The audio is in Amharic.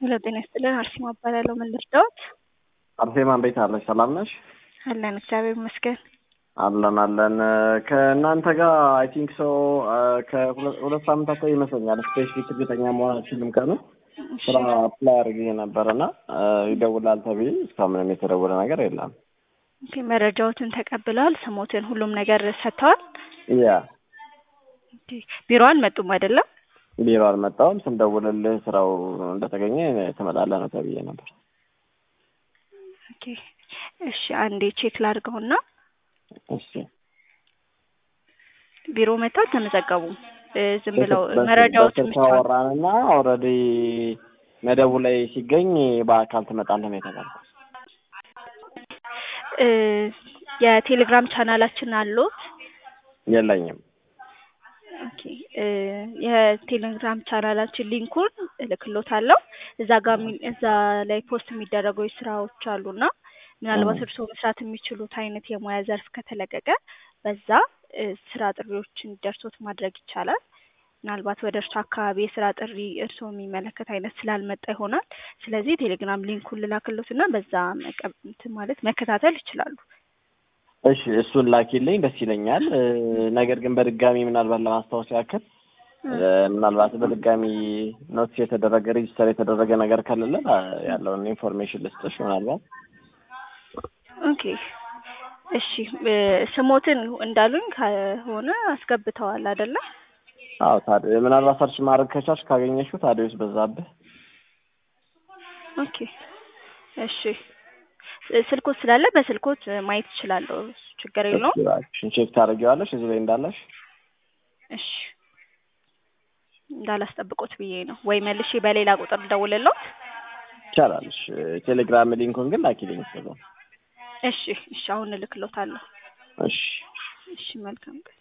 ሄሎ ጤና ይስጥልን። አርሴማ እባላለሁ። ምን ልርዳዎት? አርሴማ እንዴት አለሽ? ሰላም ነሽ? አለን እግዚአብሔር ይመስገን። አለን አለን። ከእናንተ ጋር አይ ቲንክ ሶ ከሁለት ሳምንታት ላይ ይመስለኛል ስፔሲፊክ እርግጠኛ መሆን አልችልም ቀኑ ስራ አፕላይ አድርጌ ነበር እና ይደውላል ተብዬ እስካሁን ምንም የተደወለ ነገር የለም። ኦኬ፣ መረጃዎትን ተቀብለዋል? ስሞትን፣ ሁሉም ነገር ሰጥተዋል? ያ ኦኬ፣ ቢሮ አልመጡም አይደለም? ቢሮ አልመጣሁም። ስንደውልልህ ስራው እንደተገኘ ትመጣለህ ነው ተብዬ ነበር። ኦኬ፣ እሺ፣ አንዴ ቼክ ላድርገውና እሺ ቢሮ መጥተው አልተመዘገቡም። ዝም ብለው መረጃዎችን በስልክ አወራንና ኦልሬዲ መደቡ ላይ ሲገኝ በአካል ትመጣለህ ነው የተባልኩት። እ የቴሌግራም ቻናላችን አሉት? የለኝም። ኦኬ እ የቴሌግራም ቻናላችን ሊንኩን እልክሎታለሁ። እዛ ጋር የሚ- እዛ ላይ ፖስት የሚደረጉ ስራዎች አሉና ምናልባት እርስዎ መስራት የሚችሉት አይነት የሙያ ዘርፍ ከተለቀቀ በዛ እ ስራ ጥሪዎች እንዲደርሶት ማድረግ ይቻላል። ምናልባት ወደ እርሱ አካባቢ የስራ ጥሪ እርስዎ የሚመለከት አይነት ስላልመጣ ይሆናል። ስለዚህ ቴሌግራም ሊንኩን ልላክሎትና በዛ መቀ- እንትን ማለት መከታተል ይችላሉ። እሺ እሱን ላኪልኝ ደስ ይለኛል። እ ነገር ግን በድጋሚ ምናልባት ለማስታወስ ያክል እ ምናልባት በድጋሚ ኖቲስ የተደረገ ሬጅስተር የተደረገ ነገር ከሌለ አ- ያለውን ኢንፎርሜሽን ልስጥሽ ምናልባት ኦኬ እሺ እ ስሞትን እንዳሉኝ ከሆነ አስገብተዋል አይደለ? አዎ ታዲያ ምናልባት ሰርች ማድረግ ከቻልሽ ካገኘሽው ታዲያስ በዛብህ ኦኬ እሺ ስ- ስልኮት ስላለ በስልኮት ማየት እችላለሁ። ችግር የለውም። እባክሽን ቼክ ታደርጊዋለሽ እዚህ ላይ እንዳለሽ እሺ እንዳላስጠብቆት ብዬ ነው። ወይ መልሼ በሌላ ቁጥር ደውልልዎት? ይቻላል። እሺ ቴሌግራም ሊንኩን ግን ላኪልኝ ስለ እሺ እሺ አሁን እልክልዎታለሁ። እሺ እሺ መልካም ቀን